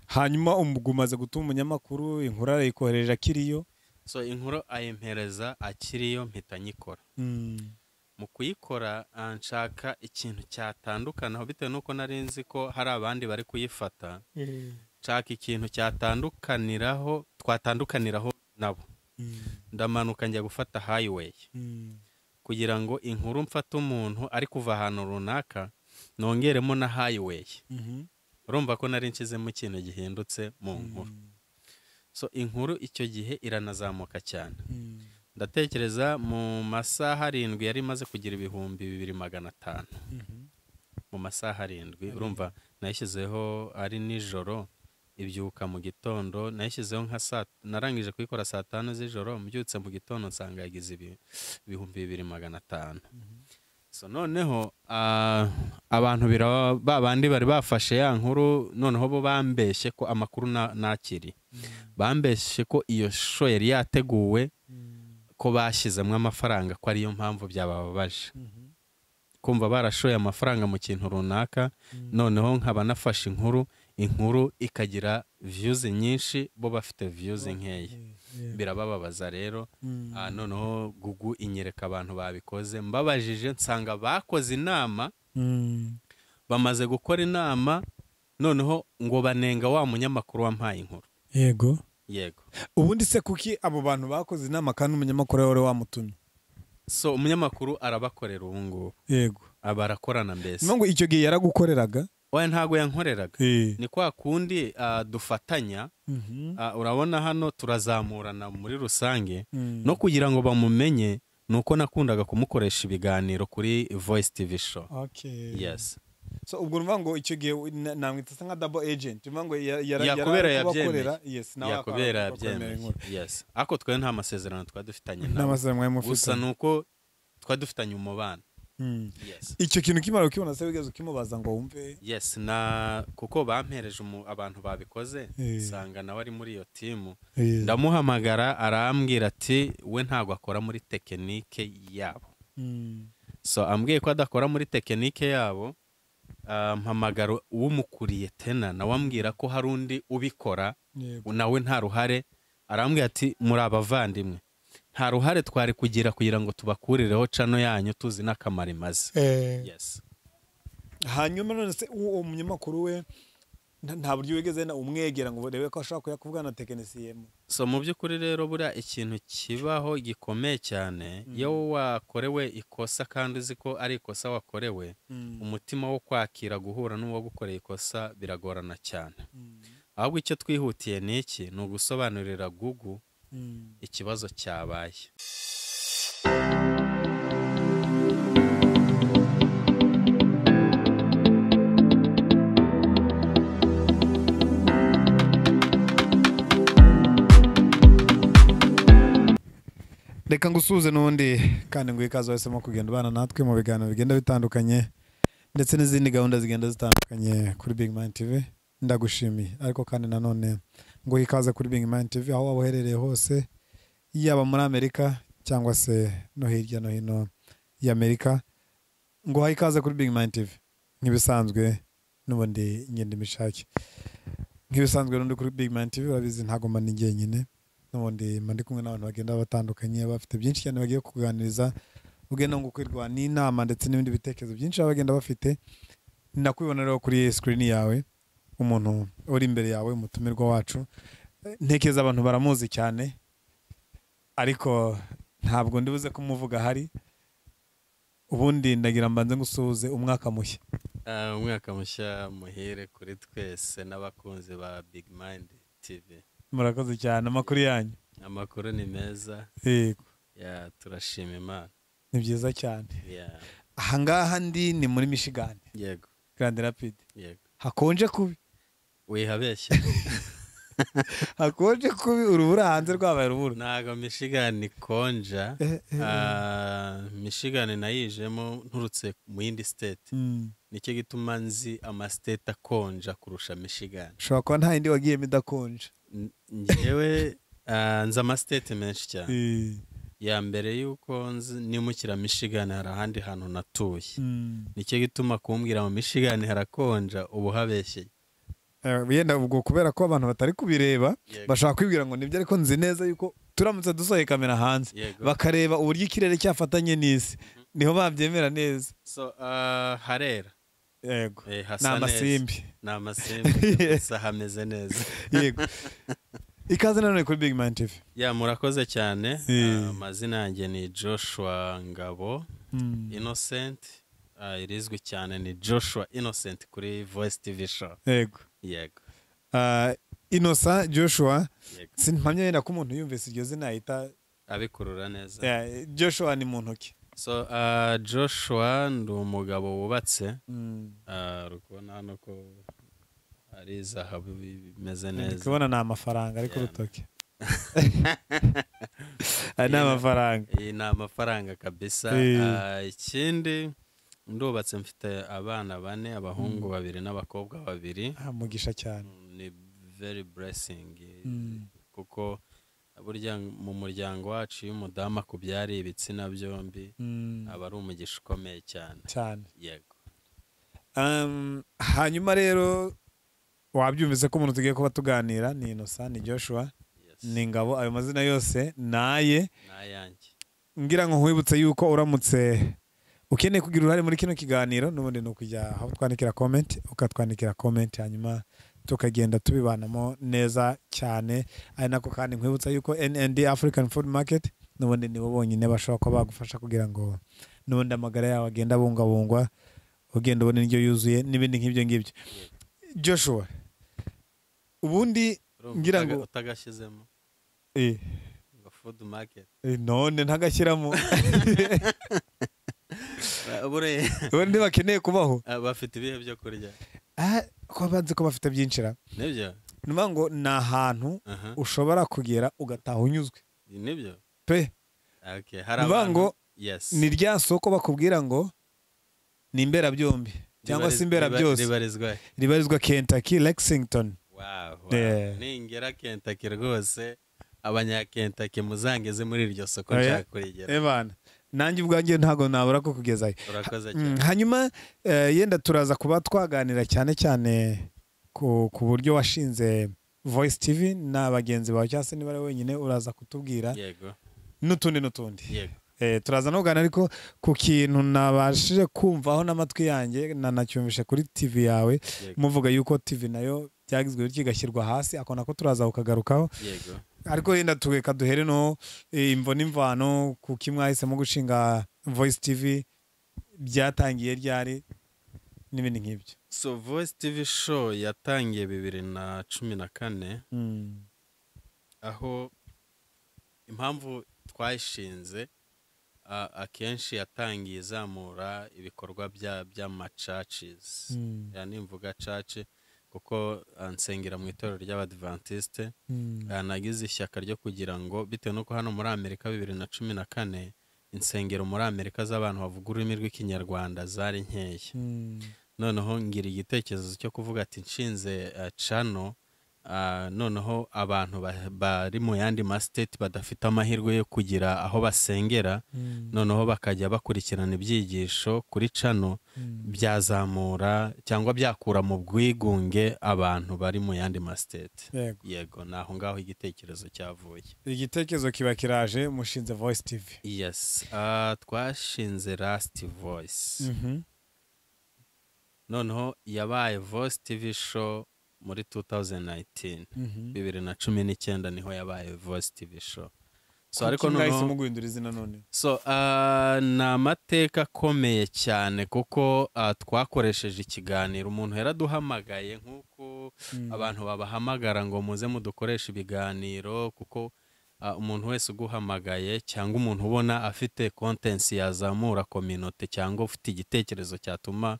hanyuma umugumaze aza gutuma umunyamakuru inkuru arayikohereje akiriyo so inkuru ayimpereza akiriyo mpita nyikora Mm. mu kuyikora ah, nshaka ikintu cyatandukanaho bitewe n'uko nari nzi ko hari abandi bari kuyifata nshaka ikintu cyatandukaniraho twatandukaniraho nabo Mm. ndamanuka njya gufata highway Mm. kugira ngo inkuru mfate umuntu ari kuva ahantu runaka nongeremo na highway Mhm. urumva ko nari nshyizemo ikintu gihindutse mu nkuru so inkuru icyo gihe iranazamuka cyane Mm. ndatekereza mu masaha arindwi yari imaze kugira ibihumbi bibiri magana atanu Mhm. mu masaha arindwi urumva nayishyizeho ari nijoro ibyuka mu gitondo nayishyizeho nka saa narangije kuyikora saa tanu z'ijoro mbyutse mu gitondo nsanga yagize ibi- ibihumbi bibiri magana atanu so noneho ah, abantu biraba ba bandi bari bafashe ya nkuru noneho bo bambeshye ko amakuru na- nakiri bambeshye ko iyo shusho yari yateguwe ko bashyizemo amafaranga ko ariyo mpamvu byabababaje Mhm. kumva barashoye amafaranga mu kintu runaka noneho nkaba nafashe inkuru inkuru ikagira viyuzi nyinshi bo bafite viyuzi nkeya Yeah. birabababaza rero Mm. ah, noneho gugu inyereka abantu babikoze mbabajije nsanga bakoze inama Mm. bamaze gukora inama noneho ngo banenga wa munyamakuru wampaye inkuru yego yego ubundi se kuki abo bantu bakoze inama kandi umunyamakuru wari wamutumye so umunyamakuru arabakorera ubu ngubu yego aba arakorana mbese niyo ngo icyo gihe yaragukoreraga oya ntabwo yankoreraga Eh. ni kwa kundi ah, dufatanya Mhm. Ah, urabona hano turazamurana muri rusange Mm. no kugira ngo bamumenye ni uko nakundaga kumukoresha ibiganiro kuri voice tv show Okay. yes so ubwo numva ngo icyo gihe we- na- namwita asa nka double agent numva ngo ya- yara- yari yakubera ari kubakorera, yabyemeye yes nawe akaba yakubera ari kubakorera yabyemeye inkuru. yes ariko twe nta masezerano twari dufitanye nawe n'amasezerano mwari mufite gusa ni uko twari dufitanye umubano Mm. yes icyo kintu kimara kukibona se wigeze ukimubaza ngo wumve yes na kuko bampereje umu- abantu babikoze Eh. nsanga nawe ari muri iyo timu Eh. ndamuhamagara arambwira ati we ntabwo akora muri tekinike yabo Mm. so ambwiye ko adakora muri tekinike yabo ah, mpamagara umukuriye tena nawe ambwira ko hari undi ubikora Yego. nawe nta ruhare arambwira ati muri abavandimwe nta ruhare twari kugira kugira ngo tubakurireho cano yanyu tuzi n'akamaro imaze yes hanyuma none se uwo munyamakuru we nta- nta buryo wigeze na- umwegera ngo urebe ko ashobora kuyakuvugana na tekinisiyemu so mu by'ukuri rero buriya ikintu kibaho gikomeye cyane iyo wakorewe ikosa kandi uzi ko ari ikosa wakorewe umutima wo kwakira guhura n'uwagukoreye ikosa biragorana cyane ahubwo icyo twihutiye ni iki ni ugusobanurira gugu ikibazo cyabaye reka ngusuhuze n'undi kandi ngo ikaze wahisemo kugenda ubana natwe mu biganiro bigenda bitandukanye ndetse n'izindi gahunda zigenda zitandukanye kuri Big Mind TV ndagushimiye ariko kandi nanone ngo ikaze kuri Big Mind TV aho waba uherereye hose yaba muri Amerika cyangwa se no hirya no hino y'Amerika ngo ha ikaze kuri Big Mind TV nk'ibisanzwe n'ubundi ngenda imishake nk'ibisanzwe n'undi kuri Big Mind TV urabizi ntago mba ndi jyenyine n'ubundi mba ndi kumwe n'abantu bagenda batandukanye bafite byinshi cyane bagiye kuganiriza ugenda ngukwirwa n'inama ndetse n'ibindi bitekerezo byinshi baba bagenda bafite nakubibona rero kuri sikirini yawe umuntu uri imbere yawe umutumirwa wacu Eh, ntekereza abantu baramuzi cyane ariko ntabwo ndibuze kumuvuga ahari ubundi ndagira mbanze ngusuhuze umwaka mushya Ah, umwaka mushya muhire kuri twese n'abakunzi ba big mind tv murakoze cyane amakuru yanyu amakuru ni meza yego ya turashima imana ni byiza cyane ya ahangaha ndi ni muri michigan yego Grand Rapid yego hakonje kubi wihabeshye hakonje kubi urubura hanze rwabaye urubura ntabwo michigan konja Eh, eh, Ah, michigan nayijemo nturutse mu yindi state Mm. nicyo gituma nzi amastate akonja kurusha michigan ushobora kuba nta yindi wagiyemo idakonje N- njyewe ah, nzi amasiteti menshi cyane Eh, ya mbere y'uko nzi nimukira mishigani hari ahandi hantu natuye mm. nicyo gituma kumbwira mu mishigani harakonja ubu habeshye Eh, wenda ubwo kubera ko abantu batari kubireba Yego. bashaka kwibwira ngo nibyo ariko nzi neza yuko turamutse dusohoye kamera hanze Yego. bakareba uburyo ikirere cyafatanye n'isi niho babyemera neza so ah, harera yego Eh, ni hasa amasimbi ni amasimbi gusa hameze neza yego ikaze nanone kuri big man tv ya murakoze cyane Eh. Ah, amazina yanjye ni joshua ngabo innocent Ah, irizwi cyane ni joshua innocent kuri voice tv show yego yego Ah, innocent joshua yego simpamya yenda ko umuntu yumvise iryo zina ahita abikurura neza eh, joshua ni mu ntoki so ah, joshua ndi umugabo wubatse Mm. Ah, uri kubona hano ko ari zahabu bimeze ndi neza kubona ni amafaranga ari ku Yeah. rutoki aya ni amafaranga iyi ni amafaranga kabisa Eh. Ah, ikindi ndubatse mfite abana bane abahungu babiri n'abakobwa babiri Ah, mugisha cyane ni very blessing Mm. kuko burya mu muryango wacu iyo umudamu akubyara ibitsina byombi Mm, aba ari umugisha ukomeye cyane cyane yego Um, hanyuma rero wabyumvise ko umuntu tugiye kuba tuganira ni innocent ni joshua yes ni ngabo ayo mazina yose naye n'ayanjye ngira ngo nkwibutse yuko uramutse ukeneye kugira uruhare muri kino kiganiro n'ubundi ni ukujya aho twandikira komenti ukatwandikira komenti hanyuma tukagenda tubibanamo neza cyane ari nako kandi nkwibutsa yuko nnd african food market n'ubundi nibo bonyine bashobora kuba bagufasha kugira ngo n'ubundi amagara yawe agenda abungabungwa ugenda ubona indyo yuzuye n'ibindi nk'ibyo ngibyo joshua ubundi Urumva Ngira utaga- ngo- utagashyizemo eh, ngo food market eh, none ntagashyiramo Buriya, ubundi bakeneye kubaho ah, bafite ibihe byo kurya Ah, ko banze ko bafite byinshira nibyo ni ukuvuga ngo ni ahantu Aha, ushobora kugera ugataha unyuzwe nibyo pe Okay, hari Ni ukuvuga abantu ngo yes ni rya soko bakubwira ngo ni imberabyombi cyangwa se Ribariz- imbera riba- byose ribarizwa he? ribarizwa Kentucky Lexington Wow, wow. Yeah. ningera kentaki rwose abanyakentaki muzangeze muri iryo soko Oya. nshaka kurigera ebana nanjye ubwanjye ntabwo nabura ko kugezayo urakoze Mm, cyane hanyuma eh, yenda turaza kuba twaganira cyane cyane ku, ku buryo washinze Voice TV na bagenzi bawe cyangwa se niba ari wenyine uraza kutubwira yego n'utundi n'utundi yego Eh, turaza nugana ariko ku kintu nabashije kumvaho n'amatwi yanjye nanacyumvishe kuri TV yawe yego muvuga yuko TV nayo byagizwe bityo igashyirwa hasi ako nako turaza kukagarukaho yego ariko yenda tureka duhere no eh, imvo n'imvano kuko mwahisemo gushinga Voice TV byatangiye ryari n'ibindi nk'ibyo so voice tv show yatangiye bibiri na cumi na kane Mm. aho impamvu twayishinze a- akenshi yatangiye izamura ibikorwa bya by'amacacizi Mm. ya nimvuga caci kuko ah, nsengera mu itorero ry'abadivantisite Mm. Ah, nagize ishyaka ryo kugira ngo bitewe n'uko hano muri amerika bibiri na cumi na kane insengero muri amerika z'abantu bavuga ururimi rw'ikinyarwanda zari nkeya Mm. noneho ngira igitekerezo cyo kuvuga ati nshinze eh, cano ah, noneho abantu ba- bari mu yandi masiteti badafite amahirwe yo kugira aho basengera Mm. noneho bakajya bakurikirana ibyigisho kuri cano Mm. byazamura cyangwa byakura mu bwigunge abantu bari mu yandi masiteti Yego. yego ni aho ngaho igitekerezo cyavuye igitekerezo kiba kiraje mushinze Voice TV yes ah, twashinze lasiti voice Mhm. noneho yabaye voice tv show muri 2019 Mhm. bibiri na cumi n'icyenda niho yabaye voice tv show so Kuki ariko mwahisemo noneho guhindura izina none so ah, ni amateka akomeye cyane kuko ah, twakoresheje ikiganiro umuntu yaraduhamagaye nk'uko Mm. abantu babahamagara ngo muze mudukoreshe ibiganiro kuko ah, umuntu wese uguhamagaye cyangwa umuntu ubona afite kontensi yazamura kominote cyangwa ufite igitekerezo cyatuma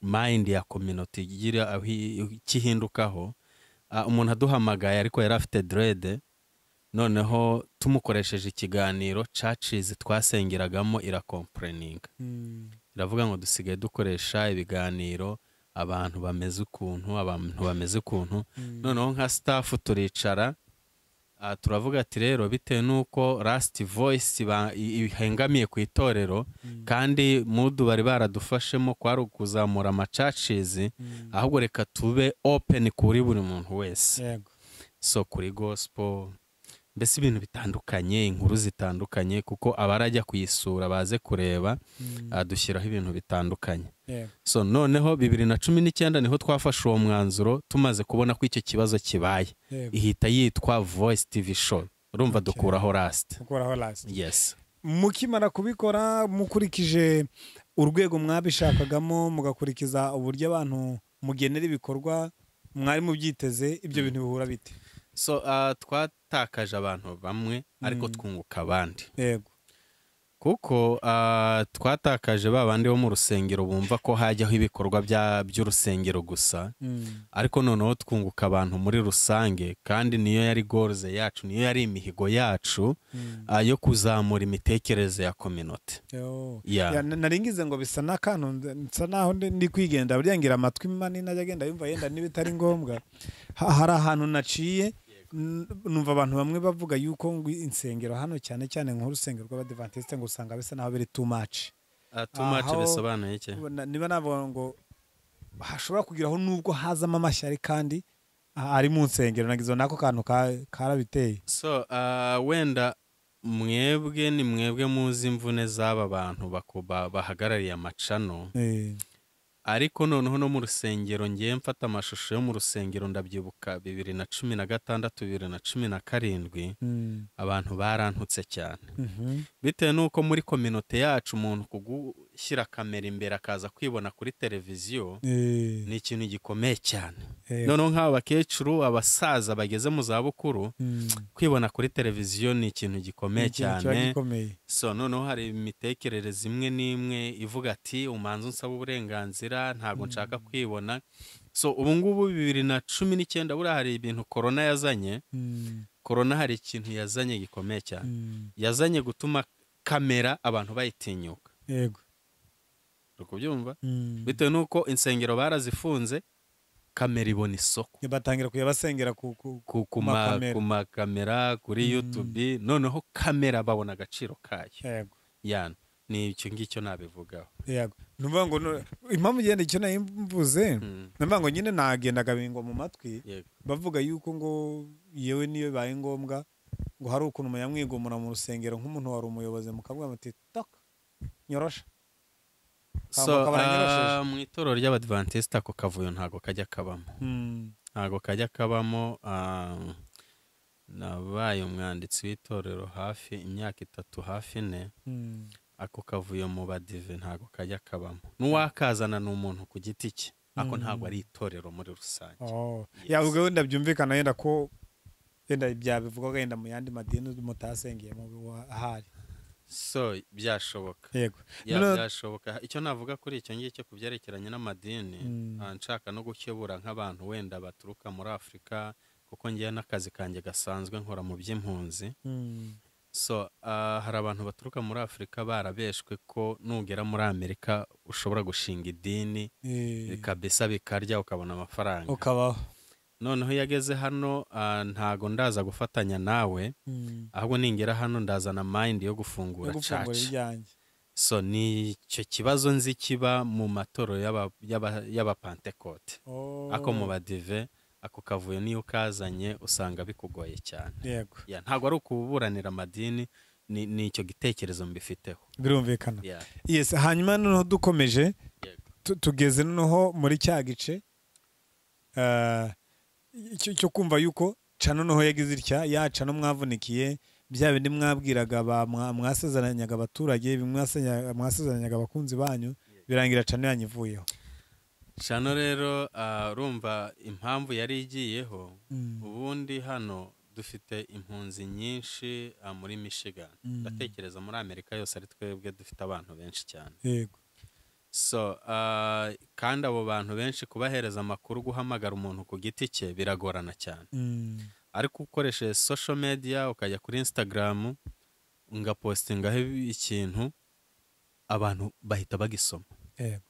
mayindi ya kominote igira aho i- kihindukaho ah, umuntu aduhamagaye ariko yari afite derede noneho tumukoresheje ikiganiro cacizi twasengeragamo irakompureninga Mm. biravuga ngo dusigaye dukoresha ibiganiro abantu bameze ukuntu abantu bameze ukuntu Mm. noneho nka sitafu turicara Ah, turavuga ati rero bitewe n'uko lasiti voyisi ihengamiye ku itorero kandi mudu bari baradufashemo kwari ukuzamura amacacizi ahubwo reka tube openi kuri buri muntu wese yego so kuri gospel mbese ibintu bitandukanye inkuru zitandukanye kuko abarajya kuyisura baze kureba ah, dushyiraho ibintu bitandukanye yego so noneho bibiri na cumi n'icyenda niho twafashe uwo mwanzuro tumaze kubona ko icyo kibazo kibaye yego ihita yitwa voice tv show urumva Okay. dukuraho lasiti ukuraho lasiti yes mukimara kubikora mukurikije urwego mwabishakagamo mugakurikiza uburyo abantu mugenera ibikorwa mwari mubyiteze ibyo bintu bihura bite so ah, twatakaje abantu bamwe ariko Mm. twunguka abandi yego kuko ah, twatakaje ba bandi bo mu rusengero bumva ko hajyaho ibikorwa bya- by'urusengero gusa Mm. ariko noneho twunguka abantu muri rusange kandi niyo yari goruze yacu niyo yari imihigo yacu Mm. ah, yo kuzamura imitekerereze ya kominote Yo. Yeah. Ya, na- nari ngize ngo bisa n'akantu nda- nsa naho ndi ndi kwigendera burya ngira amatwi manini ajya agenda yumva yenda niba itari ngombwa Ha- hari ahantu naciye n- numva abantu bamwe bavuga yuko ngo insengero hano cyane cyane nk'urusengero rw'abadivantisite ngo usanga bisa naho biri too much Ah, too much Aho- bisobanuye iki Na- niba navuga ngo hashobora kugeraho nubwo hazamo amashyari kandi a- ari mu nsengero nagize n'ako kantu ka- karabiteye so ah, wenda mwebwe ni mwebwe muzi imvune z'aba bantu baku- ba- bahagarariye amacano Eh, ariko noneho no mu rusengero ngiye mfata amashusho yo mu rusengero ndabyibuka bibiri na cumi na gatandatu bibiri na cumi na karindwi mm, abantu barantutse cyane mhm, bitewe n'uko muri kominote yacu umuntu kugushyira kamera imbere akaza kwibona kuri televiziyo eh, ni ikintu gikomeye cyane eh, noneho nk'aba bakecuru abasaza bageze mu zabukuru mm, kwibona kuri televiziyo ni ikintu gikomeye ikintu kiba cyane gikomeye. so noneho hari imitekerereze imwe n'imwe ivuga ati umanza unsaba uburenganzira ntabwo nshaka kwibona so ubu ngubu bibiri na cumi n'icyenda buriya hari ibintu korona yazanye Mm, korona hari ikintu yazanye gikomeye cyane mm, yazanye gutuma kamera abantu bayitinyuka yego uri kubyumva mm. bitewe n'uko insengero barazifunze kamera ibona isoko batangira kujya basengera ku ku- ku ku Ku ma- makamera. ku makamera kuri Mm. yutube noneho kamera babona agaciro kayo yego yana ni icyo ngicyo nabivugaho yego numva ngo nu- impamvu ngenda icyo nari mvuze Mm, numva ngo nyine nagendaga bingwa mu matwi yego bavuga yuko ngo yewe niyo bibaye ngombwa ngo hari ukuntu muyamwigomora mu rusengero nk'umuntu wari umuyobozi mukavuga muti toka nyorosha so bakaba baranyorosheje. ah, mu itorero ry'abadivantisita ako kavuyo ntago kajya kabamo Mm, ntago kajya kabamo ah, nabaye umwanditsi w'itorero hafi imyaka itatu hafi ine mm, ako kavuyo mu badive ntago kajya kabamo n'uwakazana ni umuntu ku giti cye ako Mm. ntabwo ari itorero muri rusange oh. Yes. yabwo wenda byumvikana yenda ko yenda byabivugwaga yenda mu yandi madini mutasengeyemo ahari so byashoboka yego Ya, Noneho- byashoboka icyo navuga kuri icyo ngicyo ku byerekeranye n'amadini Mm. ah, nshaka no gukebura nk'abantu wenda baturuka muri afurika kuko ngewe n'akazi kanjye gasanzwe nkora mu by'impunzi Mm, so ah, hari abantu baturuka muri afurika barabeshwe ko nugera muri amerika ushobora gushinga idini eh, kabisa bikarya ukabona amafaranga ukabaho noneho iyo ageze hano ah, ntago ndaza gufatanya nawe Mm. ahubwo ningera hano ndazana mayindi yo gufungura yo gufungura caca ibyanjye so ni icyo kibazo nzi kiba mu matorero y'aba- y'aba- y'abapantekote Oh. ako mu badive ako kavuyo niyo ukazanye usanga bikugoye cyane yego Ya, ntabwo ari ukuburanira amadini ni ni icyo gitekerezo mbifiteho birumvikana Ya, yes hanyuma noneho dukomeje yego. tu- tugeze noneho muri cya gice ah, icyo cyo kumva yuko ca noneho yagize itya yaca no mwavunikiye bya bindi mwabwiraga ba- mwa- mwasezeranyaga abaturage bimwe mwasenya- mwasezeranyaga abakunzi banyu birangira cano yanyivuyeho cano rero ah, urumva impamvu yari igiyeho ubundi hano dufite impunzi nyinshi ah, muri michigan Mm. ndatekereza muri amerika yose ari twebwe dufite abantu benshi cyane yego so ah, kandi abo bantu benshi kubahereza amakuru guhamagara umuntu ku giti cye biragorana cyane Mm, ariko ukoresheje social media ukajya kuri instagram ugapostingaho ikintu abantu bahita bagisoma yego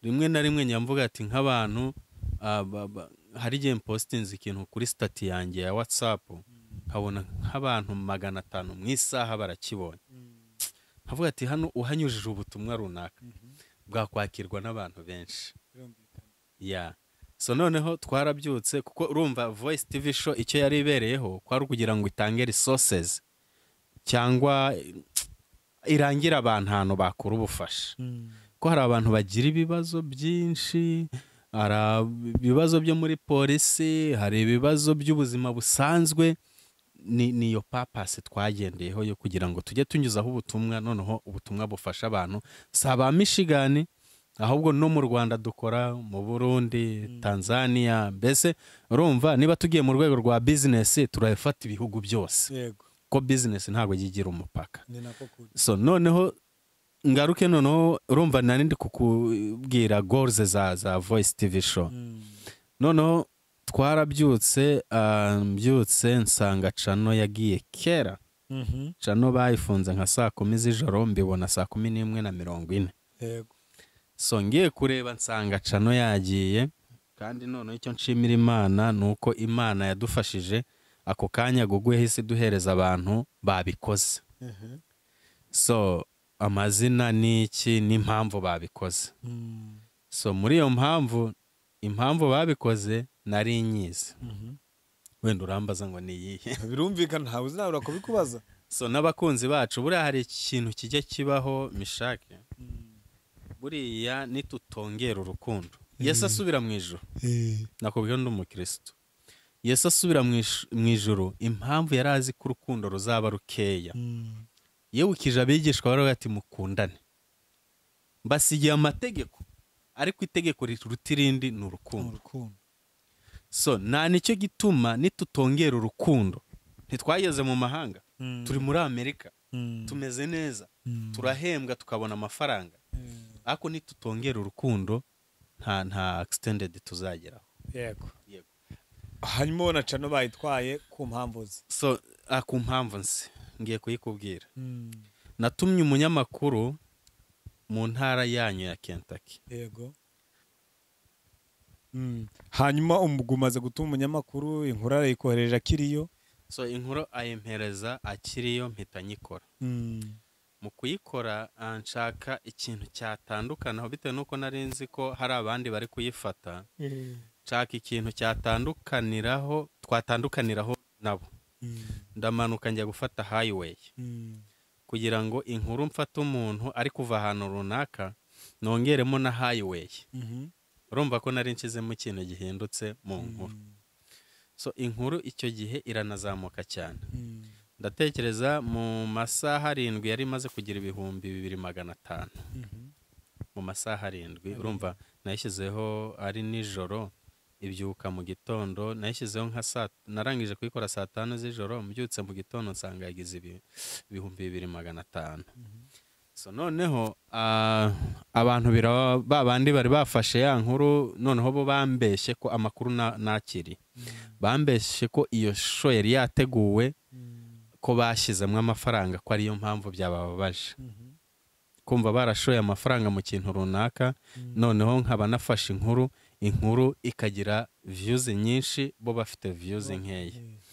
rimwe na rimwe njya mvuga ati nk'abantu ah, ba- ba- hari igihe mpositinze ikintu kuri stati yanjye ya whatsapp nkabona nk'abantu magana atanu mu isaha barakibonye nkavuga ati hano uhanyujije ubutumwa runaka bwakwakirwa n'abantu benshi ya so noneho twarabyutse kuko urumva voice tv show icyo yari ibereyeho kwari ukugira ngo itange resources cyangwa irangire abantu ahantu bakura ubufasha ko hari abantu bagira ibibazo byinshi hari ibibazo byo muri polisi hari ibibazo by'ubuzima busanzwe ni ni iyo papasi twagendeyeho yo kugira ngo tujye tunyuzaho ubutumwa noneho ubutumwa bufasha abantu si aba mishigani ahubwo no mu rwanda dukora mu burundi tanzania mbese urumva niba tugiye mu rwego rwa bizinesi turabifata ibihugu byose yego kuko bizinesi ntabwo yigira umupaka ni nako kuri so noneho ngaruke noneho urumva nari ndi kukubwira goruze za za voice tv show noneho twarabyutse ah, mbyutse nsanga cano yagiye kera Mhm. cano bayifunze nka saa kumi z'ijoro mbibona saa kumi n'imwe na mirongo ine yego so ngiye kureba nsanga cano yagiye kandi noneho icyo nshimira imana ni uko imana yadufashije ako kanya gugu yahise iduhereza abantu babikoze Mhm. so amazina ni iki n'impamvu babikoze Mm. so muri iyo mpamvu impamvu babikoze nari nyizi Mhm. wenda urambaza ngo ni iyihe birumvikana ntawe uzabura kubikubaza so n'abakunzi bacu buriya hari ikintu kijya kibaho mishake buriya nitutongera urukundo yesu asubira mu ijoro Eh, nakubwiye undi umukirisitu yesu asubira mu ish- mu ijoro impamvu yari azi ko urukundo ruzaba rukeya mm. yewukije abigishwa baravuga ati mukundane mbasigiye amategeko ariko itegeko riruta irindi ni Ni urukundo urukundo so nta nicyo gituma nitutongera urukundo ntitwageze mu mahanga Mm. turi muri amerika Mm. tumeze neza Mm. turahembwa tukabona amafaranga Eh, ariko nitutongera urukundo nta nta akisitendedi tuzageraho yego Yego. hanyuma ubona cano bayitwaye ku mpamvu ze so ah, ku mpamvu nzi ngiye kuyikubwira Mm. natumye umunyamakuru mu ntara yanyu ya Kentucky yego Mm. hanyuma umugwi umaze gutuma umunyamakuru inkuru arayikohereje akiriyo so inkuru ayimpereza akiriyo mpita nyikora Mm. mu kuyikora ah, nshaka ikintu cyatandukanaho bitewe n'uko nari nzi ko hari abandi bari kuyifata nshaka ikintu cyatandukaniraho twatandukaniraho nabo Mm. ndamanuka njya gufata highway Mm. kugira ngo inkuru mfata umuntu ari kuva ahantu runaka nongeremo na highway Mhm. urumva ko nari nshizemo ikintu gihindutse mu nkuru so inkuru icyo gihe iranazamuka cyane Mm. ndatekereza mu masaha arindwi yari imaze kugira ibihumbi bibiri magana atanu Mhm. mu masaha arindwi urumva nayishyizeho ari nijoro ibyuka mu gitondo nayishyizeho nka saa narangije kuyikora saa tanu z'ijoro mbyutse mu gitondo nsanga yagize ibi- ibihumbi bibiri magana atanu so noneho ah, abantu biraba ba bandi bari bafashe ya nkuru noneho bo bambeshye ko amakuru na- nakiri bambeshye ko iyo shusho yari yateguwe Mm. ko bashyizemo amafaranga ko ariyo mpamvu byabababaje Mhm. kumva barashoye amafaranga mu kintu runaka noneho nkaba nafashe inkuru inkuru ikagira views nyinshi bo bafite views nkeya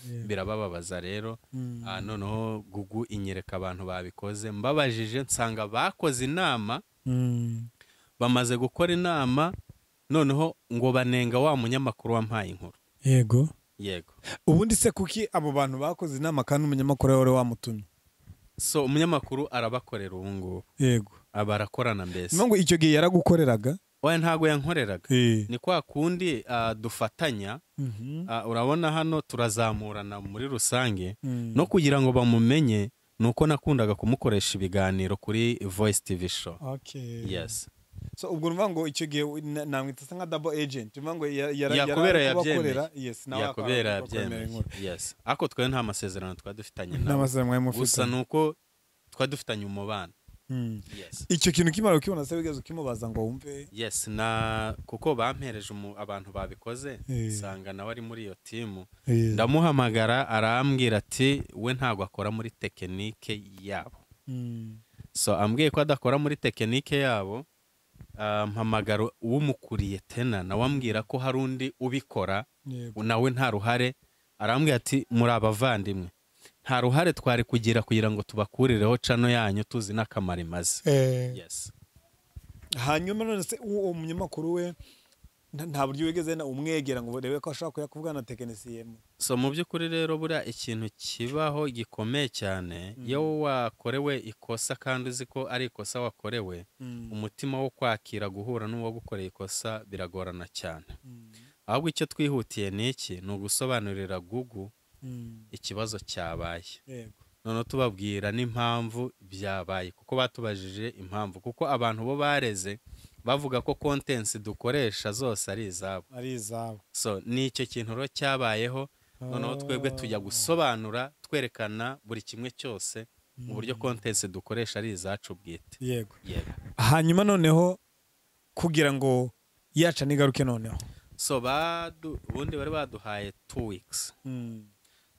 Yeah. birabababaza rero Mm. ah, noneho gugu inyereka abantu babikoze mbabajije nsanga bakoze inama Mm. bamaze gukora inama noneho ngo banenga wa munyamakuru wampaye inkuru yego yego ubundi se kuki abo bantu bakoze inama kandi umunyamakuru wari wamutumye so umunyamakuru arabakorera ubu ngubu yego aba arakorana mbese niyo ngo icyo gihe yaragukoreraga oya ntabwo yankoreraga Eh. ni kwa kundi ah, dufatanya Mhm. Ah, urabona hano turazamurana muri rusange Mm. no kugira ngo bamumenye ni uko nakundaga kumukoresha ibiganiro kuri voice tv show Okay. yes so ubwo numva ngo icyo gihe na- namwita asa nka double agent numva ngo ya- yara- yari yakubera ari kubakorera, yabyemeye yes nawe akaba ari yakubera kubakorera yabyemeye inkuru. yes ariko twe nta masezerano twari dufitanye nawe n'amasezerano mwari gusa mufite ni uko twari dufitanye umubano Mm. yes icyo kintu ukimara ukibona se wigeze ukimubaza ngo wumve yes na kuko bampereje umu- abantu babikoze Eh. nsanga nawe ari muri iyo timu Eh. ndamuhamagara arambwira ati we ntabwo akora muri tekinike yabo Mm. so ambwiye ko adakora muri tekinike yabo ah, mpamagara uwumukuriye tena nawe ambwira ko hari undi ubikora Yego. nawe nta ruhare arambwira ati muri abavandimwe nta ruhare twari kugira kugira ngo tubakurireho cano yanyu tuzi n'akamaro imaze Eh, yes hanyuma none se uwo munyamakuru we nta- nta buryo wigeze na- umwegera ngo urebe ko ashobora kuyakuvugana na tekinisiye mu- so mu by'ukuri rero buriya ikintu kibaho gikomeye cyane iyo wakorewe ikosa kandi uzi ko ari ikosa wakorewe umutima wo kwakira guhura n'uwagukoreye ikosa biragorana cyane Mm. ahubwo icyo twihutiye ni iki ni ugusobanurira gugu Mm. ikibazo cyabaye Yego. noneho tubabwira n'impamvu byabaye kuko batubajije impamvu kuko abantu bo bareze bavuga ko kontensi dukoresha zose ari izabo ari izabo so ni icyo kintu rero cyabayeho noneho twebwe tujya gusobanura twerekana buri kimwe cyose mu buryo kontensi dukoresha ari izacu bwite yego Yego. hanyuma noneho kugira ngo yaca nigaruke noneho so badu- ubundi bari baduhaye two weeks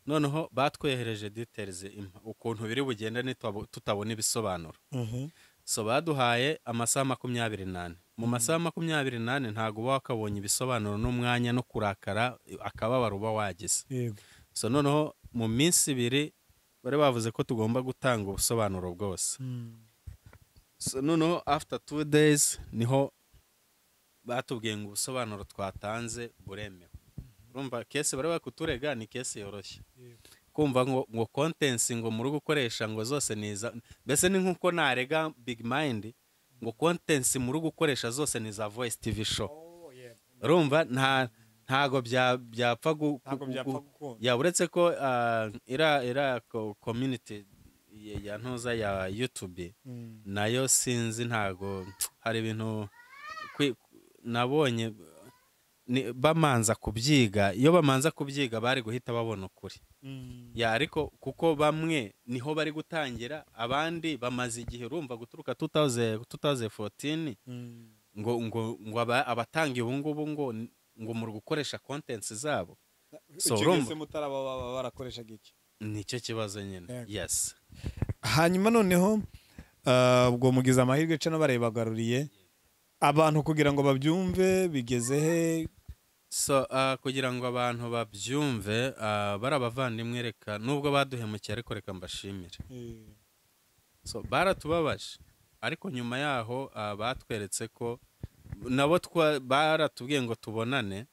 noneho batwehereje details impa- ukuntu biri bugenda nitwabo- tutabona ibisobanuro so baduhaye amasaha makumyabiri n'ane mu masaha makumyabiri n'ane ntabwo uba wakabonye ibisobanuro n'umwanya no kurakara akababaro uba wagize yego so noneho mu minsi ibiri bari bavuze ko tugomba gutanga ubusobanuro bwose so noneho after two days niho batubwiye ngo ubusobanuro twatanze buremewe urumva kesi bari bari kuturega ni kesi yoroshye kumva ngo ngo kontensi ngo muri gukoresha ngo zose ni iza mbese ni nk'uko narega big mind ngo kontensi muri gukoresha zose ni iza voice tv show urumva nta ntago bya- byapfa gu- Ntago gu- byapfa gu- gukunda. ya uretse ko ah, iriya iriya ko- community ya ya ntuza ya youtube nayo sinzi ntago hari ibintu kwi- nabonye ni- bamanza kubyiga iyo bamanza kubyiga bari guhita babona ukuri ya ariko kuko bamwe niho bari gutangira abandi bamaze igihe urumva guturuka 2000 2014 ngo ngo ngo aba- abatanga ubu ngubu ngo ngo mu gukoresha kontensi zabo So, urumva- mutaraba barakoreshaga iki nicyo kibazo nyine Yego. yes hanyuma noneho ah, ubwo mugize amahirwe cano barayibagaruriye abantu kugira ngo babyumve bigeze he so ah, kugira ngo abantu babyumve ah, bari abavandimwe reka nubwo baduhemukiye ariko reka mbashimire so baratubabaje ariko nyuma yaho ah, batweretse ko nabo twa- baratubwiye ngo tubonane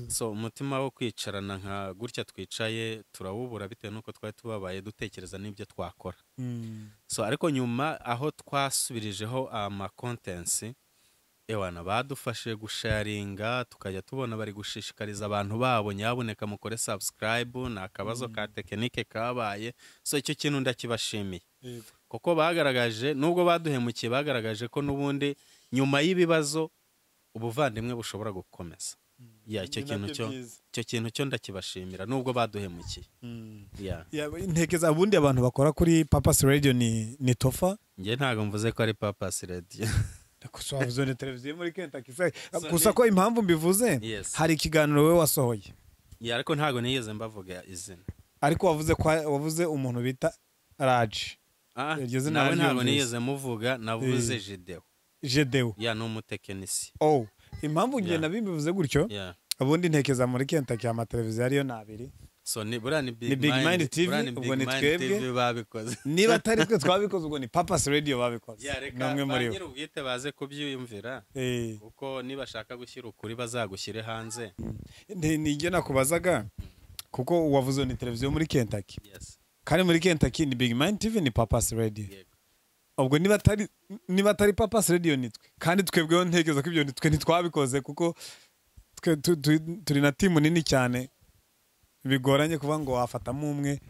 so umutima wo kwicarana nka gutya twicaye turawubura bitewe n'uko twari tubabaye dutekereza n'ibyo twakora Mm. so ariko nyuma aho twasubirijeho amakontensi ewana badufashe gusharinga tukajya tubona bari gushishikariza abantu babo nyabuneka mukore subscribe ni akabazo ka tekinike kabaye so icyo kintu ndakibashimiye Yego. kuko bagaragaje nubwo baduhemukiye bagaragaje ko n'ubundi nyuma y'ibibazo ubuvandimwe bushobora gukomeza ya icyo Ni kintu nabyo cyo byiza. icyo kintu cyo ndakibashimira nubwo baduhemukiye Mm. ya Ya, ntekeza ubundi abantu bakora kuri papas radio ni ni tofa njye ntabwo mvuze ko ari papasi radiyo gusa wavuze ni televiziyo muri Kentucky se So, gusa ni- ko impamvu mbivuze Yes. hari ikiganiro we wasohoye ya ariko ntabwo nigeze mbavuga izina ariko wavuze ko wavuze umuntu bita Raji Ah, Iryo zina nawe ntabwo naryumvise. nigeze muvuga navuze Eh. jidewo Jedeu ya ni umutekinisi oh impamvu njye Yeah. nabi mbivuze gutyo ya ubundi ntekeza muri Kentucky amateleviziyo ariyo ni abiri so ni buriya ni Ni big Big Mind mind TV, buriya ni ubwo big ni mind twebwe. tv babikoze niba atari twe twabikoze ubwo ni papas radio babikoze ya reka n'umwe muri bo banyiri ubwite baze kubyiyumvira Eh, kuko nibashaka gushyira ukuri bazagushyire hanze ni- ni ibyo nakubazaga kuko uwavuze ni televiziyo muri Kentucky yes kandi muri Kentucky ni Big Mind TV ni Papas Radio yego ubwo niba atari niba atari Papas Radio ni twe kandi twebweho ntekereza ko ibyo ni twe ntitwabikoze kuko twe tu- tu- turi na timu nini cyane bigoranye kuba ngo wafatamo umwe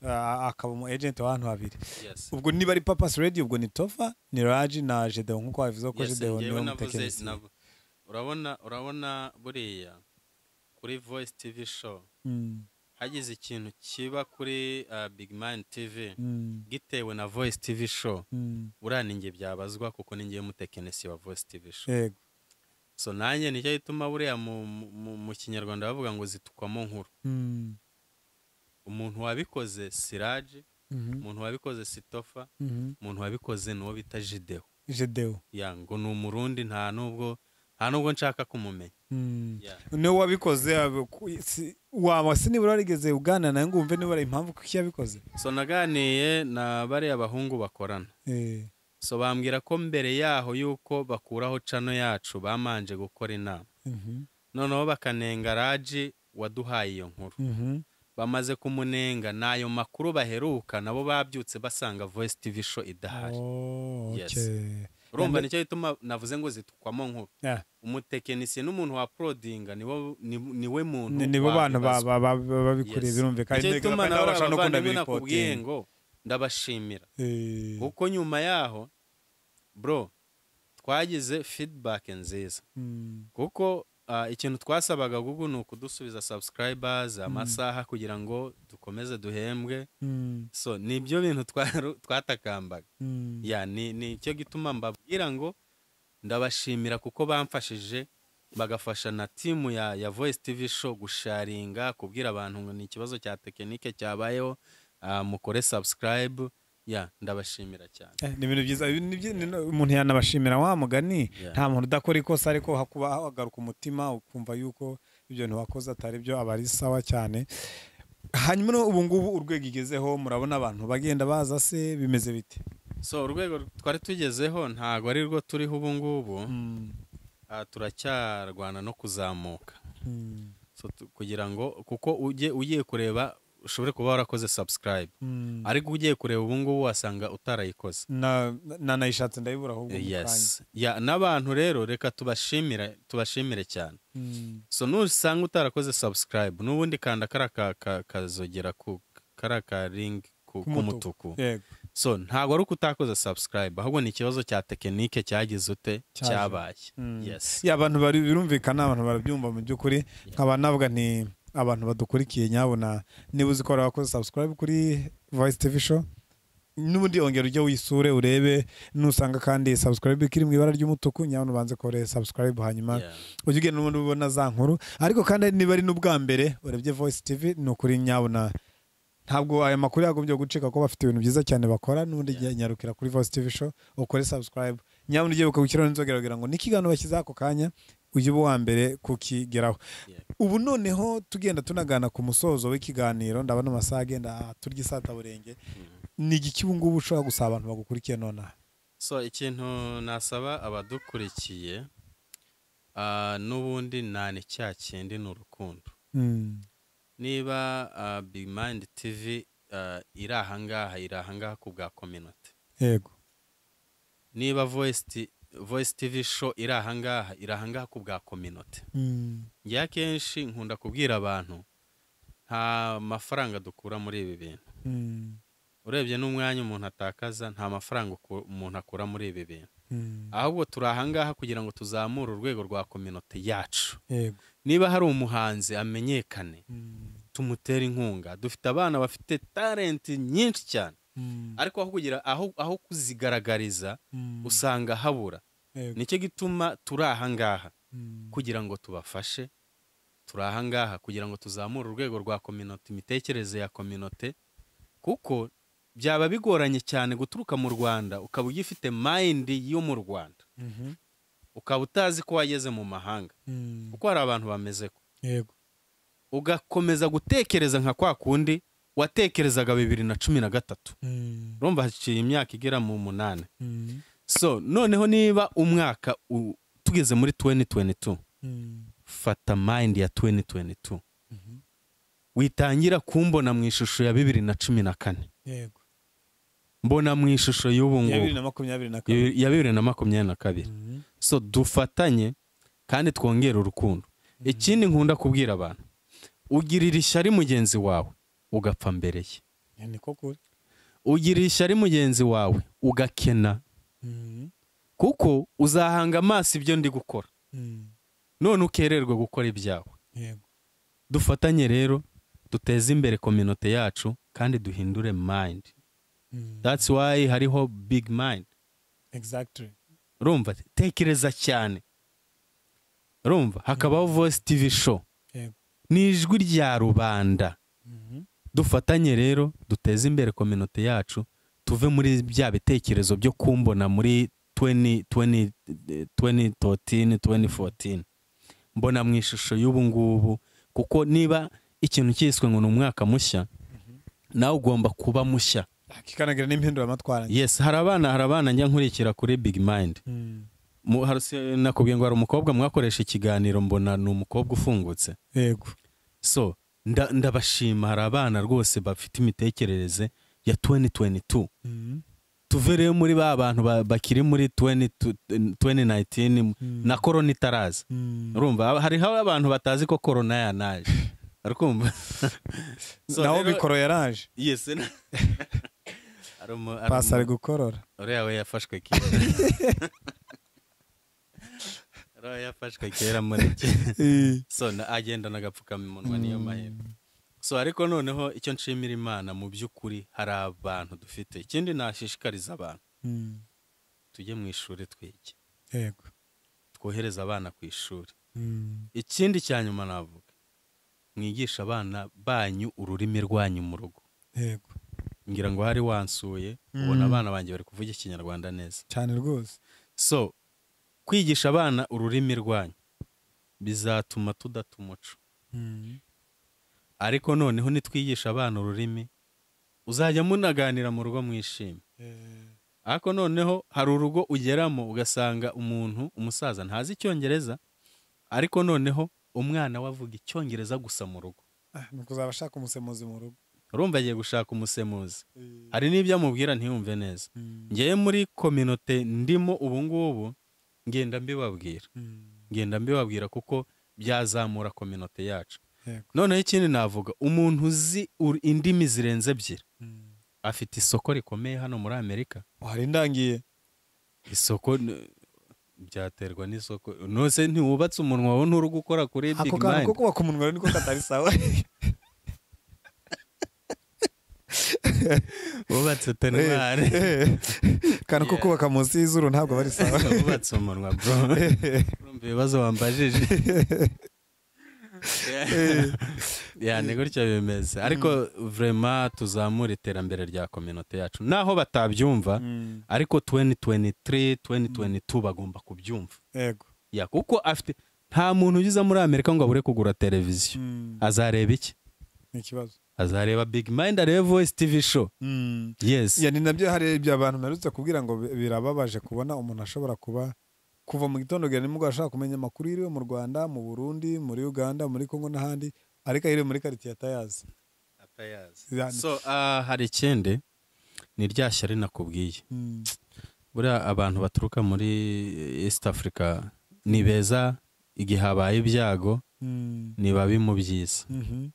ah, akaba umu agent w'abantu babiri yes ubwo niba ari Papas Radio ubwo ni Tofa ni Raji na Jedeo nk'uko wabivuze ko yes Jedeo niwe njyewe navuze mutekinisiye navu- urabona urabona buriya kuri voice tv show Mm, hagize ikintu kiba kuri ah, big mind tv mm, gitewe na voice tv show mm. buriya ni njye byabazwa kuko ni njyewe mutekinisi wa voice tv show yego so nanjye nicyo gituma buriya mu, mu- mu, mu kinyarwanda bavuga ngo zitukwamo nkuru Mm, umuntu wabikoze siraje mhm, umuntu wabikoze sitofa mhm. umuntu wabikoze ni uwo bita jideho Jedeo ya ngo ni umurundi nta nubwo nta nubwo nshaka kumumenya Mm. Yeah. niwe wabikoze ab- ku- si- waba se nibura warigeze uganira nawe ngo wumve nibura impamvu kuki yabikoze so naganiye na bariya bahungu bakorana Eh, so bambwira ko mbere yaho yuko bakuraho cano yacu bamanje gukora inama mhm, noneho bakanenga raji waduhaye iyo nkuru mhm, bamaze kumunenga n'ayo makuru baheruka nabo babyutse basanga voice tv show idahari oh, Yes. okay. urumva nicyo gituma navuze ngo zitukwamo nkuru Yeah. umutekinisiye n'umuntu wa porodinga niwo- ni niwe muntu ni nibo bantu ba- wabibazwa. ba- ba- ba- babikuriye Yes. birumvikana Nicyo Intego gituma z'abana nawe barashobora no abavandimwe gukunda nakubwiye biripotinga. ngo ndabashimira Eh, kuko nyuma yaho bro twagize feedback nziza mm, kuko ah, ikintu twasabaga google ni ukudusubiza subscribers amasaha kugira ngo dukomeze duhembwe mm, so ni ibyo bintu twaru- twatakambaga mm. ya ni ni cyo gituma mbabwira ngo ndabashimira kuko bamfashije bagafasha na timu ya, ya voice tv show gusharinga kubwira abantu ngo ni ikibazo cya tekinike cyabayeho ah, mukore subscribe ya ndabashimira cyane Eh, ni ibintu byiza ibi ni byi- ni no- umuntu yanabashimira wa mugani Yeah. nta muntu udakora ikosa ariko hakuba hagaruka umutima ukumva yuko ibyo bintu wakoze atari byo aba ari sawa cyane hanyuma no ubu ngubu urwego igezeho murabona abantu bagenda baza se bimeze bite so urwego twari tugezeho ntago ari rwo turiho ubu ngubu ah, turacyarwana no kuzamuka so, tu- kugira ngo kuko ujye ugiye kureba ushobore kuba warakoze subscribe ariko ugiye kureba ubu ngubu wasanga utarayikoze Na- na- nayishatse ndayibura ahubwo mu kanya. yes ya n'abantu rero reka tubashimire tubashimire cyane Mm. so nusanga utarakoze subscribe n'ubundi kanda kara ka- ka- kazogera ku kara ka ring ku- k'umutuku Yego. so ntabwo ari uko utakoze subscribe ahubwo ni ikibazo cya tekinike cyagize ute Cyaje. cyabaye Mm. yes ya abantu bari birumvikana abantu barabyumva mu by'ukuri nkaba navuga nti abantu badukurikiye nyabona niba uzi ko hari abakoze subscribe kuri voice tv show n'ubundi ongera ujye wisure urebe nusanga kandi subscribe iri mu ibara ry'umutuku nyabona ubanze kore subscribe hanyuma Yeah. ujye ugenda n'ubundi ubona za nkuru ariko kandi niba ari n'ubwa mbere urebye voice tv ni ukuri nyabona ntabwo aya makuru yagombye gucika kuko bafite ibintu byiza cyane bakora n'ubundi nyarukira kuri voice tv show ukore subscribe nyabona ugiye ukabushyiraho n'inzogera kugira ngo n'ikiganiro bashyize ako kanya ujye uba uwa mbere kukigeraho ubu noneho tugenda tunagana ku musozo w'ikiganiro ndabona amasaha agenda turya isataburenge ni igiki ubu ngubu ushobora gusaba abantu bagukurikiye nonaha so ikintu nasaba abadukurikiye ah, n'ubundi nta ni cya kindi ni urukundo Mm. niba ah, Big Mind TV ah, iri ahangaha iri ahangaha ku bwa community yego niba Voice T- Voice TV show iri ahangaha iri ahangaha ku bwa community Mm. njye akenshi nkunda kubwira abantu nta mafaranga dukura muri ibi bintu Mm. urebye n'umwanya umuntu atakaza nta mafaranga uku- umuntu akura muri ibi bintu Mm. ahubwo turi ahangaha kugira ngo tuzamure urwego rwa community yacu yego niba hari umuhanzi amenyekane Mm. tumutere inkunga dufite abana bafite talenti nyinshi cyane Mm. ariko aho kugira aho aho kuzigaragariza Mm. usanga habura Yego. nicyo gituma turi ahangaha Mm. kugira ngo tubafashe turi ahangaha kugira ngo tuzamure urwego rwa kominote imitekerereze ya kominote kuko byaba bigoranye cyane guturuka mu rwanda ukaba ugifite mayindi yo mu rwanda Mhm. ukaba utazi ko wageze mu mahanga Mm. kuko hari abantu bameze ko yego ugakomeza gutekereza nka kwa kundi watekerezaga bibiri na cumi na gatatu Mm. urumva haciye imyaka igera mu munani Mm. so noneho niba umwaka u- tugeze muri 2022 Mm. fata mind ya 2022 Mhm. witangira kumbona mu ishusho ya bibiri na cumi na kane yego mbona mu ishusho y'ubu ya bibiri ngubu na makumyabiri na kabiri ya bibiri na makumyabiri na kabiri Mhm. so dufatanye kandi twongere urukundo ikindi nkunda kubwira abantu ugirira ishyari mugenzi wawe ugapfa mbere ye Ya, ni ko kuri ugirira ishyari mugenzi wawe ugakena Mm. kuko uzahanga amaso ibyo ndi gukora Mm. none ukererwa gukora ibyawe yego dufatanye rero duteze imbere kominote yacu kandi duhindure mind Mm. that's why hariho big mind exactly urumva tekereza cyane urumva hakabaho voice tv show yego ni ijwi rya rubanda Mhm. dufatanye rero duteze imbere kominote yacu tuve muri bya bitekerezo byo kumbona muri 20 20 eh, 2013 2014 mbona mu ishusho y'ubu ngubu kuko niba ikintu cyiswe ngo ni umwaka mushya nawe ugomba kuba mushya kikanagira n'impinduramatwara yes hari abana hari abana njya nkurikira kuri big mind Mu- hari- si- nakubwiye ngo hari umukobwa mwakoresha ikiganiro mbona ni umukobwa ufungutse yego so nda- ndabashima hari abana rwose bafite imitekerereze ya 2022 tuve rero muri ba bantu ba- bakiri muri 20 tu- 2019 na korona itaraza urumva hariho abantu batazi ko korona yanaje arikumva So nawe rero- mikoro yaraje yes na- hari umu- hari pasi ari umu- gukorora uriya we yafashwe kera uriya yafashwe kera muri so na- agenda n'agapfukamunwa niyo mahirwe so ariko noneho icyo nshimira imana mu by'ukuri hari abantu dufite ikindi nashishikariza abantu Mm. tujye mu ishuri twige yego twohereze abana ku ishuri Mm. ikindi cya nyuma navuga mwigisha abana banyu ururimi rwanyu mu rugo yego ngira ngo hari wansuye ubona abana banjye bari kuvuga ikinyarwanda neza cyane rwose so kwigisha abana ururimi rwanyu bizatuma tudata umuco Mm. ariko noneho nitwigisha abana ururimi uzajya munaganira mu rugo mwishimye Eh, ariko noneho hari urugo ugeramo ugasanga umuntu umusaza ntazi icyongereza ariko noneho umwana we avuga icyongereza gusa mu rugo ah, ni ukuzaba ashaka umusemuzi mu rugo urumva agiye gushaka umusemuzi Eh, hari n'ibyo amubwira ntiyumve neza mm. ngewe muri kominote ndimo ubu ngubu ngenda mbibabwira Mm. ngenda mbibabwira kuko byazamura kominote yacu yego noneho ikindi navuga umuntu uzi ur- indimi zirenze ebyiri Mm. afite isoko rikomeye hano muri amerika hari indangiye isoko n- byaterwa n'isoko nose ntiwubatse umunwa wawe nturi gukora kuri big ako kantu ko mind kubaka umunwa rero niko katari sawa wubatse tenwari Eh, eh. kantu ko Yeah. kubaka munsi y'izuru ntabwo bari sawa wubatse umunwa bro urumva ibibazo wambajije yani gutya bimeze ariko vraiment tuzamura iterambere rya kominote yacu naho batabyumva Mm. ariko 2023 2022 bagomba kubyumva yego ya kuko afite nta muntu ugize muri amerika ngo abure kugura televiziyo Mm. azareba iki ni ikibazo azareba big mind arebe voice tv show Mm. yes ya ni nabyo hari ibyo abantu mperutse kubwira ngo bi- birababaje kubona umuntu ashobora kuba kuva mu gitondo kugera nimugoroba ashaka kumenya amakuru yiriwe mu rwanda mu burundi muri uganda muri congo n'ahandi ariko ayiriwe muri karitsiye atayazi Ya- so ah, hari ikindi ni rya shyari nakubwiye Mm. buriya abantu baturuka muri east africa ni beza igihe habaye ibyago Mm. ni babi mu byiza Mhm.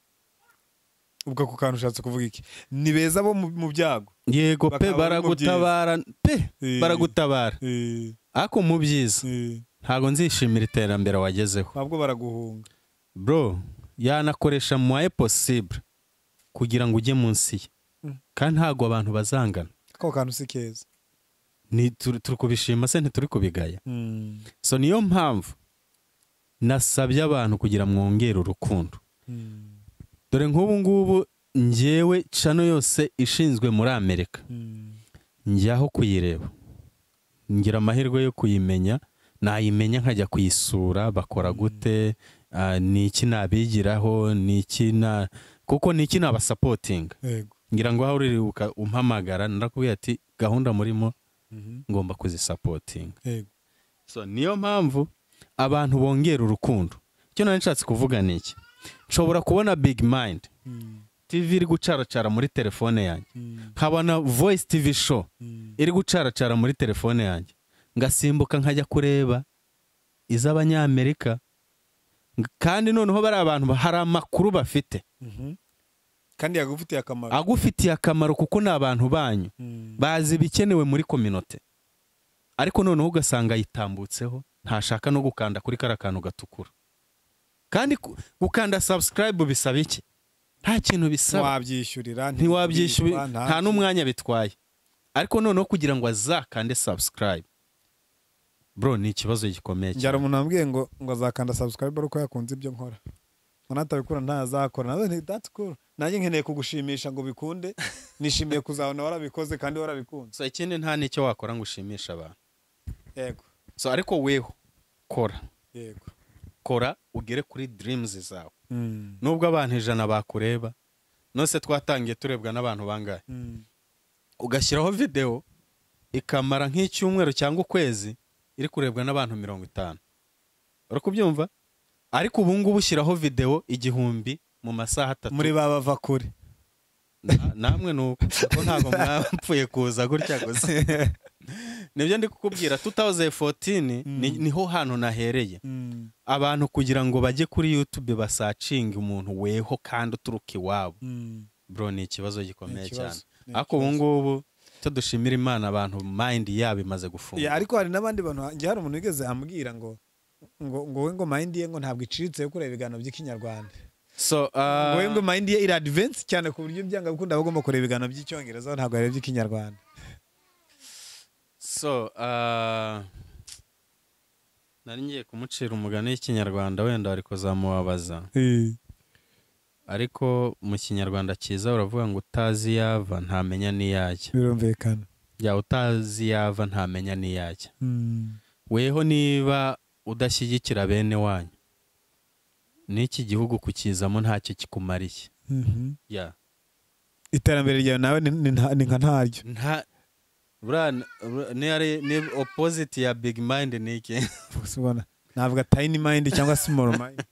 ubwo ako kantu ushatse kuvuga iki ni beza bo mu- mu byago yego pe Bakaba bari mu byiza. baragutabara pe Eh, baragutabara eh, ariko mu byiza eh. ntabwo nzishimira iterambere wagezeho ntabwo baraguhunga bro yanakoresha mwaye possible kugira ngo ujye munsi ye Mm. kandi ntabwo abantu bazangana ako kantu si keza ni turi turi kubishima se ntituri kubigaya Mm. so niyo mpamvu nasabye abantu kugira mwongere urukundo Mm. dore nk'ubu ngubu njyewe cano yose ishinzwe muri amerika Mm. njyaho kuyireba ngira amahirwe yo kuyimenya nayimenya nkajya kuyisura bakora gute ah, ni iki nabigiraho ni iki na kuko ni iki nabasapotinga yego ngira ngo aho uribuka umpamagara narakubwira ati gahunda murimo Mhm. ngomba kuzisapotinga yego so niyo mpamvu abantu bongera urukundo icyo nari nshatse kuvuga ni iki nshobora kubona big mind Mm. tv iri gucaracara muri telefone yanjye Mm. nkabona voice tv show Mm. iri gucaracara muri telefone yanjye ngasimbuka nkajya kureba iz'abanyamerika Ng- kandi noneho bari abantu ba- hari amakuru bafite Mhm. kandi yagufitiye akamaro agufitiye akamaro kuko ni abantu banyu Mm. bazi ibikenewe muri kominote ariko noneho ugasanga yitambutseho ntashaka no gukanda kuri kariya kantu gatukura kandi ku- gukanda subscribe bisaba iki nta kintu bisaba ntiwabyishyurira ntiwabyishyura nta- nta n'umwanya bitwaye ariko noneho kugira ngo azakande subscribe bro ni ikibazo gikomeye njyara cyane umuntu wambwiye ngo ngo azakanda subscribe ari uko yakunze ibyo nkora ngo natabikora ntazakora nawe nti that's cool nanjye nkeneye kugushimisha ngo bikunde nishimiye kuzabona warabikoze kandi warabikunze so ikindi nta n'icyo wakora ngo ushimishe abantu yego so ariko weho kora yego kora ugere kuri dreams zawe Mm. nubwo abantu ijana bakureba nose twatangiye turebwa n'abantu bangahe Mm. ugashyiraho videwo ikamara nk'icyumweru cyangwa ukwezi iri kurebwa n'abantu mirongo itanu uri kubyumva ariko ubu ngubu ushyiraho videwo igihumbi mu masaha atatu muri ba bava kure Na- namwe ni uko Kuko ntabwo mwapfuye kuza gutya gusa nibyo ndi kukubwira 2014 ni- Mm. niho hantu nahereye Mm. abantu kugira ngo bajye kuri youtube basacinge umuntu weho kandi uturuka iwabo Mm. bro ni ikibazo gikomeye cyane ikibazo. Ni ariko ubu ngubu icyo dushimira imana abantu mind yabo imaze gufunga Ya, ariko hari n'abandi bantu njye hari umuntu wigeze ambwira ngo ngo ngo we ngo mayindi ye ngo ntabwo iciriritse yo kureba ibiganiro by'ikinyarwanda so uh, ngo we ngo mayindi ye iri adivensi cyane ku buryo byanga gukunda aba agomba kureba ibiganiro by'icyongereza ntabwo areba iby'ikinyarwanda so uh, nari ngiye kumucira umugani w'ikinyarwanda wenda wari kuzamubabaza ariko mu kinyarwanda cyiza uravuga ngo utazi yava ntamenya n'iyajya birumvikana ya utazi yava ntamenya n'iyajya weho niba udashyigikira bene wanyu n'iki gihugu kukizamo ntacyo kikumariye ya iterambere ryawe nawe ni- ni nta- ni nka ntaryo nta buriya n- buriya niyo ari- ni opposite ya big mind ni iki Gusa ubona navuga tayini mayindi cyangwa simoro mayindi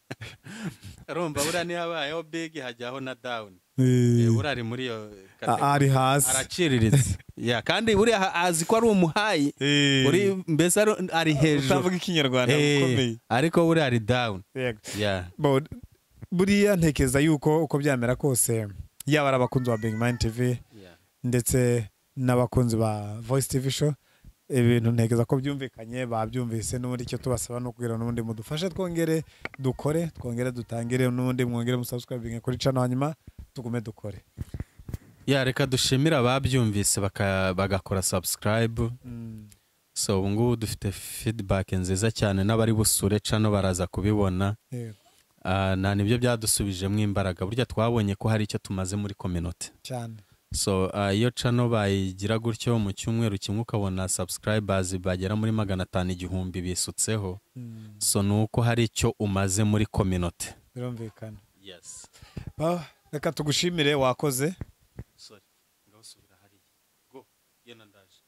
urumva buriya niyo habayeho big hajyaho na down buriya ari muri iyo kategori ari hasi araciriritse ya kandi buriya ha- azi ko ari umuhayi uri mbese ari- ari hejuru utavuga ikinyarwanda Eh, ukomeye ariko buriya ari down Yego. ya Bo- buriya ntekereza yuko uko byamera kose yaba ari abakunzi ba Big Mind TV ndetse n'abakunzi ba Voice TV Show ibintu ntekereza ko byumvikanye babyumvise n'ubundi icyo tubasaba ni ukubwira n'ubundi mudufashe twongere dukore twongere dutangire n'ubundi mwongere musubscribinge kuri channel hanyuma tugume dukore ya reka dushimira ababyumvise baka- bagakora subscribe Mm. so ubu ngubu dufite feedback nziza cyane n'abari busure cano baraza kubibona Yego, Ah, na nibyo byadusubijemo imbaraga burya twabonye ko hari icyo tumaze muri community cyane so ah, iyo cano bayigira gutyo mu cyumweru kimwe ukabona subscribers bagera muri magana atanu igihumbi bisutseho Mm, so ni uko hari icyo umaze muri community birumvikana yes Ah, reka tugushimire wakoze sorry ngawusubira hariya go genda ndaje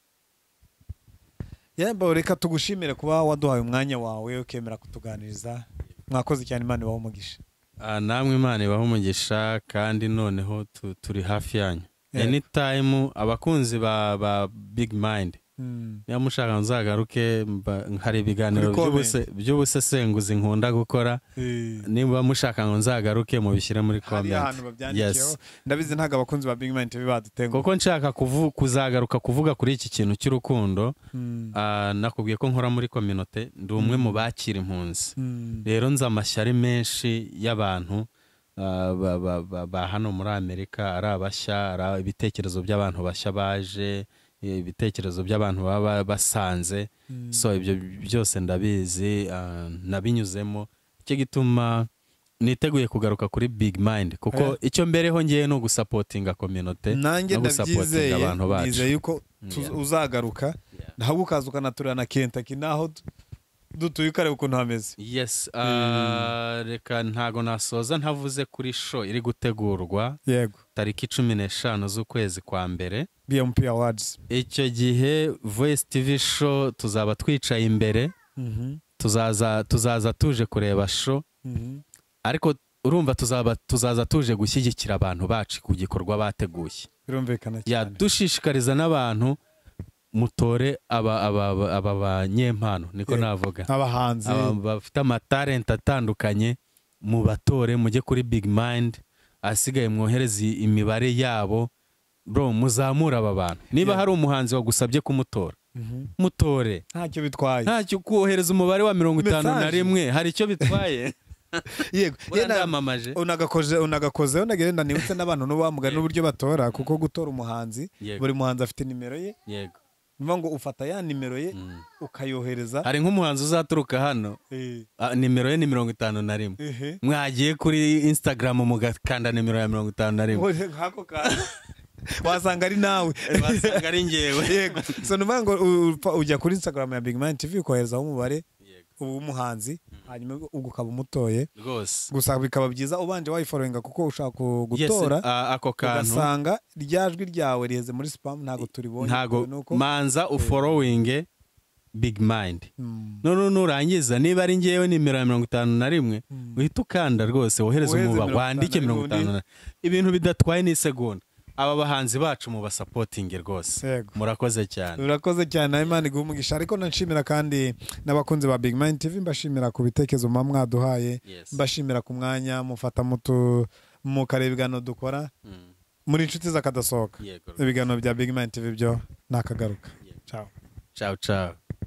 yemba reka tugushimire kuba waduhaye umwanya wawe ukemera kutuganiriza mwakoze cyane imana ibaho umugisha Ah, namwe imana ibaho umugisha kandi noneho tu- turi hafi yanyu Yego. anytime abakunzi ba, ba big mind Mm. niba mushaka nzagaruke mba- hari ibiganiro Kuri comment. by'ubuse- by'ubusesenguzi nkunda gukora niba mushaka ngo nzagaruke mubishyire muri Hariya ahantu comment babyandikiyeho Yes. ndabizi ntabwo abakunzi ba big mind tv badutenguha kuko nshaka kuvu- kuzagaruka kuvuga kuri iki kintu cy'urukundo Mm. ah, nakubwiye ko nkora muri kominote ndi umwe mu bakira impunzi Mm. rero nzi amashyari menshi y'abantu ah, ba- ba- ba- ba hano muri amerika ari abashya ari ibitekerezo by'abantu bashya baje ibitekerezo by'abantu baba basanze Mm. so ibyo byose ndabizi ah, nabinyuzemo icyo gituma niteguye kugaruka kuri big mind kuko icyo mbereho ngewe ni ugusapotinga kominote nanjye no gusapotinga ndabyizeye abantu bacu nizeye yuko tu- Yeah. uzagaruka ntabwo ukaza ukanaturira na kentaki naho du- dutuye ukareba ukuntu hameze yes ah, reka ntago nasoza ntavuze kuri show iri gutegurwa yego tariki cumi n'eshanu z'ukwezi kwa mbere bmp awards icyo gihe voice tv show tuzaba twicaye imbere Mhm. tuzaza tuzaza tuje kureba show Mhm. ariko urumva tuzaba tuzaza tuje gushyigikira abantu bacu ku gikorwa bateguye birumvikana ya cyane dushishikariza n'abantu mutore aba aba aba- aba banyempano niko Yeah. navuga abahanzi Aba bafite amatalenti atandukanye mu batore mujye kuri big mind asigaye mwohereze imibare yabo bro muzamure aba bantu niba Yeah. hari umuhanzi wagusabye kumutora Mhm. mutore ntacyo bitwaye ntacyo kohereza umubare wa mirongo itanu na Message. rimwe hari icyo bitwaye yego buriya Yenda- ndamamaje unagakoze unagakozeho nagenda nibutse n'abantu n'ubamuga n'uburyo batora kuko gutora umuhanzi Yego. buri muhanzi afite nimero ye yego ni ukuvuga ngo ufata ya nimero ye Mm. ukayohereza hari nk'umuhanzi uzaturuka hano Eh, ah, nimero ye ni mirongo itanu na rimwe ehe. mwagiye kuri instagram mugakanda nimero ya mirongo itanu na rimwe Ubone nk'ako kantu wasanga ari nawe wasanga ari ngewe yego so ni ukuvuga ngo u- upfa- ujya kuri instagram ya big man tv ukoherezaho umubare uba umuhanzi hanyuma ubwo ukaba umutoye rwose gusa bikaba byiza ubanje wayiforoyinga kuko ushaka ku- Yes, gutora a- ako kantu ugasanga rya jwi ryawe riheze muri sipamu ntabwo turibonye ntago bitewe n'uko- manza uforowinge big mind Mm. noneho nurangiza niba ari ngewe nimero ya mirongo itanu na rimwe Mm. uhita ukanda rwose wohereze Wohereze umuba mirongo itanu wandike na mirongo itanu na ibintu bidatwaye n'isegonda aba bahanzi bacu mubasapotinge rwose Yego. murakoze cyane urakoze cyane nawe imana iguha umugisha ariko nanshimira kandi n'abakunzi ba big mind tv mbashimira ku bitekerezo muba mwaduhaye Yes. mbashimira ku mwanya mufata mutu mukareba ibiganiro dukora Mm. muri inshuti z'akadasohoka Yego. ibiganiro bya big mind tv byo ntakagaruka ciao ciao ciao